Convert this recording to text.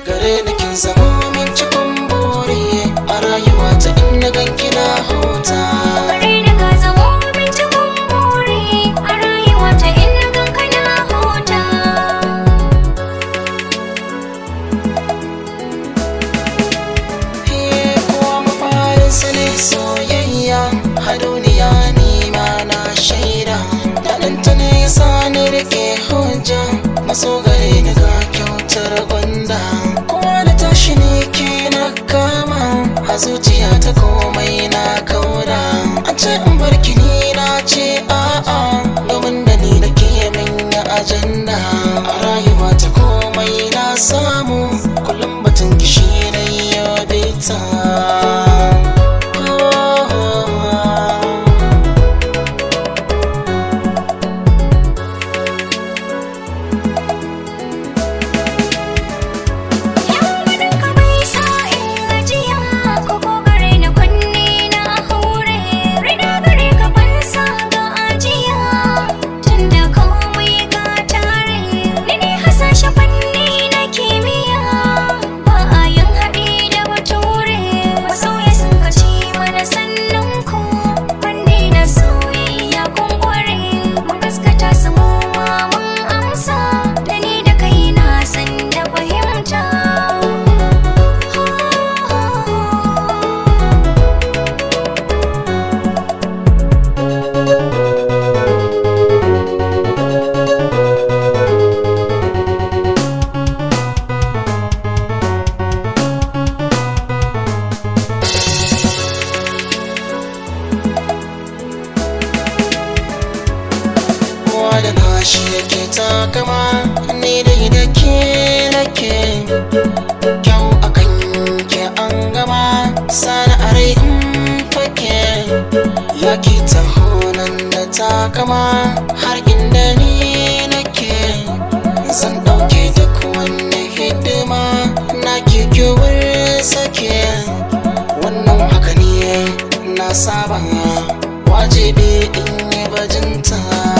gare ni kin zama min cikin buri a rayuwa ta inda ganki na huta Gare ni ka zamo min cikin buri a rayuwa ta inda ganka na huta. He kowa mafarinsa ne soyayya a duniya ni ma na shaida daɗinta ne ya sa ni rike hujja maso gare ni ga kyautar gwanda kowa da tashi ne ke na kama a zuciya ta komai na kauda an ce in barki ni na ce a'a domin da ni da ke manya ajanda a rayuwa ta komai na samu kullum batun kishi na yau bita Yawon ka bai sa in gajiya ko ko gare ni kunne na hure rina gare ka ban sa ga ajiya tunda komai ka tare ni ne hasashe fanni na kimiyya ba a yin haɗi da bature masoya sun kaci mana sannan ku fanni na soyayya kun kware mun gaskata su mu ma mun amsa da ni da kai na san da fahimta kowa da nashi yake takama ni dai da ke nake kyau akan ke an gama sana'ar in fake ya ki taho nan da takama har inda ni nake zan ɗauke duk wani hidima na kikiwar sake wannan haka ne na saba wajibi in yi bajinta